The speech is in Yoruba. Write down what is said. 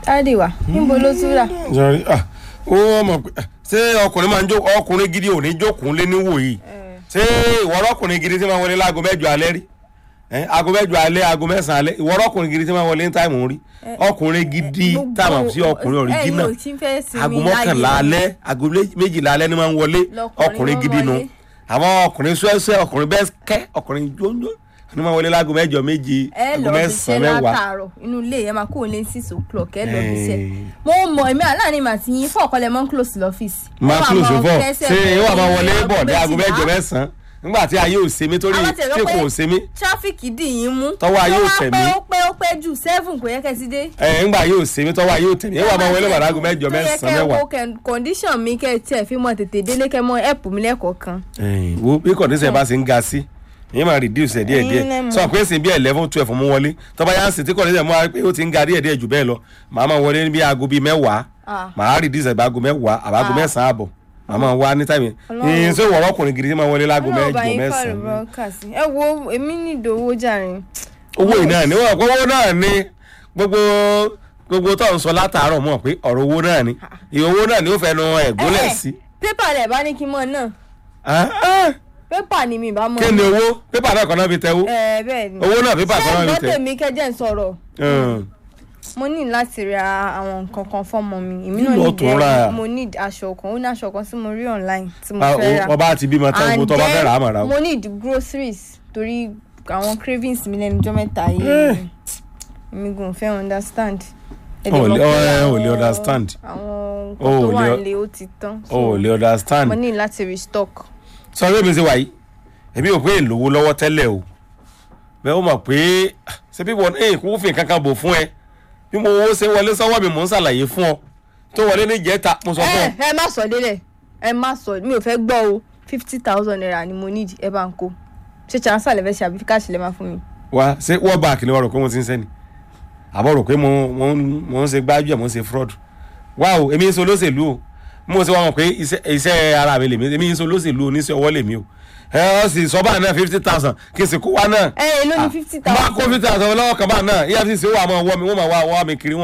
káàdì wa níbo ló tún rà. Sorry, ah, ó mọ̀ pé ṣé ọkùnrin máa ń jó ọkùnrin gidi ò ní jókòó lé níwò yìí ṣé ìwọ́rọ́ ọkùnrin gidi tí máa wọlé láago mẹ́jọ alẹ́ rí Eh, aago mẹ́jọ alẹ́ aago mẹ́sàn-án alẹ́ ìwọ́rọ́ ọkùnrin gidi tí máa wọlé ní táìmù rí ọkùnrin gidi Gbogbo- táwọn sí ọkùnrin ọ̀ríjínà ẹ̀yin ò tí ń fẹ́ sinmi aago mọ́kànlá láyé. alẹ́ aago lé- méjìlá alẹ́ ni máa ń wọlé Lọkùnrin ọkùnrin máa ń gidi nu wọlé. àwọn ọkùnrin sẹ́sẹ́ ọkùnrin bẹ́ẹ̀ kẹ́ ọkùnrin jóńjó ni máa wọlé láago mẹ́jọ méje ẹ aago lọ bí ṣe mẹ́sàn-án mẹ́wàá látàárọ̀ inú ilé yẹn máa kó lé six o'clock ẹ lọ bí ṣe Eh. mo mọ èmi aláàánú mà ti yín fún ọ̀kọ́lẹ̀ mọ́ ń close lọ́fíìsì. máa close fọ ṣé ìwà máa wọlé bọ̀ ní aago mẹ́jọ mẹ́sàn-án. mẹ́sàn-án nígbà tí ayé ò ṣe mí torí Àwọn tẹ̀lé tí pé- kò ṣe mí tráfíkì dì yín mú. Tọ́wọ́ ayé ò Tó wá tẹ̀ pé mí. ó pé ó pé jù seven kò yẹ kẹ́ ti dé. ẹ ńgbà yóò ṣe mí tọ́wọ́ ayé ò tẹ̀ mí ìwà máa wọlé bọ̀ ní aago mẹ́jọ mẹ́sàn-án mẹ́wàá. tó yẹ kẹ́ wo condition mi kẹ́ tiẹ̀ fi mọ tètè délé kẹ́ mọ help mi lẹ́kọ̀ọ̀kan. Ẹ̀yìn, wo bí kọ̀dísẹ̀ bá ṣe ń ga sí ìyẹn máa reduce ẹ̀ díẹ̀ díẹ̀ Ẹ̀yin lẹ mọ̀. sọ pé ṣe bí eleven twelve mú wọlé tọ́ba yá ń sìn tí kọ̀dísẹ̀ mú wa pé ó ti ń ga díẹ̀ díẹ̀ jù bẹ́ẹ̀ lọ màá máa wọlé ní bí aago bíi mẹ́wàá Ah. màá reduce ẹ̀ bá aago mẹ́wàá àbáago Ah. mẹ́sàn-án àbọ̀ màá máa wá ní táìmì Ọlọ́run. ìyẹn sọ ìwọ̀rọ̀ ọkùnrin gidi tí máa wọlé láago Ọlọ́run bá mẹ́jọ yín fàlù mẹ́sàn-án bọ́ọ̀kà sí. ẹ wo èmi nílò owó jàre. owó yìí náà ni wọn kọ owó náà ni gbogbo gbogbo tó ń sọ látàárọ̀ mọ̀ pé ọ̀rọ̀ owó náà ni ìyẹn owó náà ni ó fẹnu ẹ̀gúnlẹ̀ Eh, sí. pépà rẹ̀ bá ní kí n mọ̀ náà Ah, ah, pépà ni mi bá mọ̀. kí ni owó pépà náà kan náà fi tẹ́wó ẹ bẹ́ẹ̀ ni. owó náà pépà kan náà ṣé fi ẹ̀gbọ́n tẹ́. tèmi kẹ́jẹ́ ń sọ̀rọ̀ Hmm. mo ní láti ra àwọn nǹkan kan fọ́mọ mi èmi Kí náà ló ní tún rà? mo ní aṣọ kan ó ní aṣọ kan tí mo rí online tí mo Ah, fẹ́ o- ra ọba àti bímọ tán gbogbo tó bá fẹ́ rà á mà rà ó. mo need groceries torí àwọn cravings mi lẹ́nu ọjọ́ mẹ́ta yìí Eh. èmi gùn fẹ́ understand. Ẹ O dẹ̀ ò mọ̀ lè- pé ọ- ẹ ò lè àwọn- understand. àwọn O nǹkan ò tó wà lè- nílé ó ti tán o ò lè mo understand. ní láti restock. sọ pé mi ṣe wà yìí èmi ò pé èlòwó lọ́wọ́ tẹ́lẹ̀ o bẹ́ẹ̀ ó mọ̀ pé ah, ṣé bí wọn ẹ̀ kó fi kankan bò fún ẹ bí mo owó ṣe wọlé sọ́wọ́ mi mò ń ṣàlàyé fún ọ tó wọlé ní ìjẹta mo sọ fún ọ. ẹ ẹ má sọ délẹ̀ ẹ má sọ mi ò fẹ́ gbọ́ o fifty thousand naira ni mo need ẹ bá ń kó ṣé chansa lè fẹ́ ṣe àbí káàṣì lè máa fún mi. wa ṣé wọ́n bá àkìlẹ̀ wa rò pé mo ti ń sẹ́ni àbọ̀ rò pé mo mo ń- mo ń ṣe gbájú ẹ̀ mo ń ṣe fraud wá o èmi ń ṣe olóṣèlú o mo ṣe wá mọ̀ pé iṣẹ́ iṣẹ́ ara mi lèmi èmi ń ṣe olóṣèlú oníṣẹ́ ọwọ́ lèmi o ẹ ọ sì sọ báà náà fifty thousand kí n sì kó wa náà ẹ èló ni fifty bá thousand. kó fifty thousand lọ́wọ́ kan báà náà efcc ó wà máa wọ́ mi wọ́n máa wá wá mi kiri wọ́n